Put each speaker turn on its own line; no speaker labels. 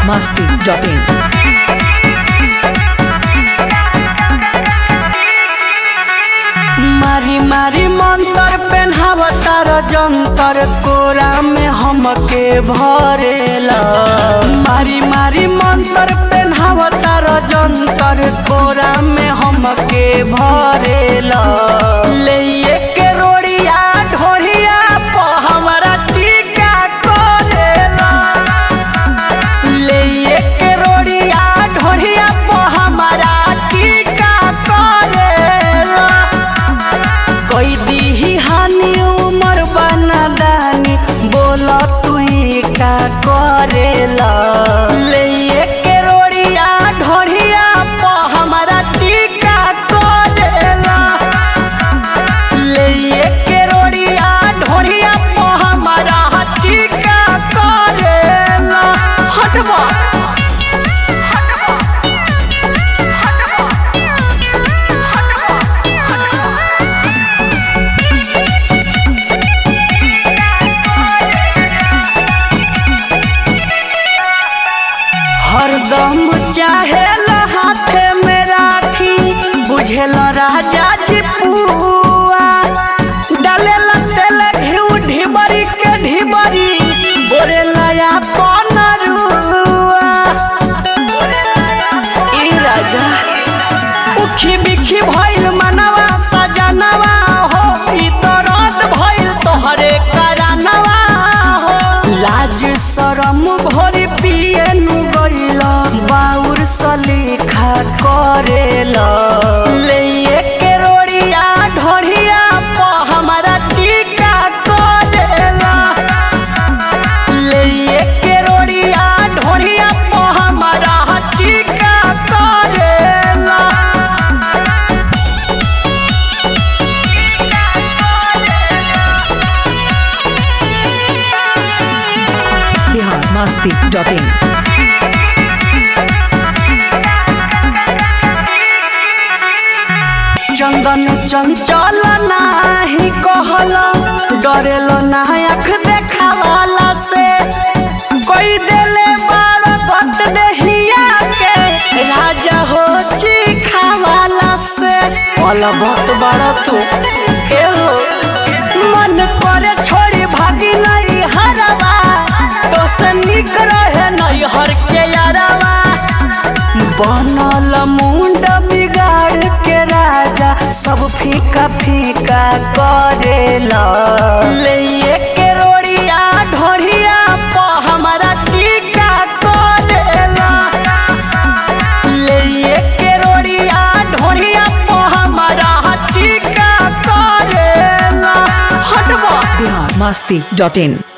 masti.in.
मारी मारी मंतर पेन्हावतार जंतर कोरा में हमके भरेला मारी मारी मंतर पेन्हावतार जंतर कोरा में हमके भरेला ले के रोड़िया ढोरिया प हमरा टीका करेला ले के रोड़िया ढोरिया प हमरा टीका करेला कोई दीही हानि उमर बना दानी बोला तू का करेला ले के रोड़िया ढोरिया प हमरा टीका करेला ले के रोड़िया ढोरिया प हमरा टीका करेला हटवा हरदम चाहे हाथे में राखी बुझेल राजा जी पुआ डाले तेल घिउ ढिबरी के ढिबरी बोरे लया पनरुआ ई राजा उखी बिखी भइल मनवा सजनवा हो ई तो रात भइल तोहरे करानवा हो लाज शरम भोरी पिए नु गइल बाउर सलीखा करेल ले के रोड़िया ढोरिया प हमरा टीका करेला ले के रोड़िया ढोरिया प हमरा टीका करेला
Bihar masti.in.
चंदन चंचल नाही कहल डरेल ना आँख देखावाला से कोई देले बार गत देहिया के राजा हो चिखावाला से पल बहुत बड़ तू ए हो मन करे छोड़ी भागी नहीं हरवा तो से निक रहे नहीं हर के यारवा बनल मुंड बिगाड़ के राजा सब फीका फीका करेला ले के रोड़िया ढोरिया प हमरा टीका करेला ले के रोड़िया ढोरिया प हमरा टीका करेला हटवा
Bihar masti.in.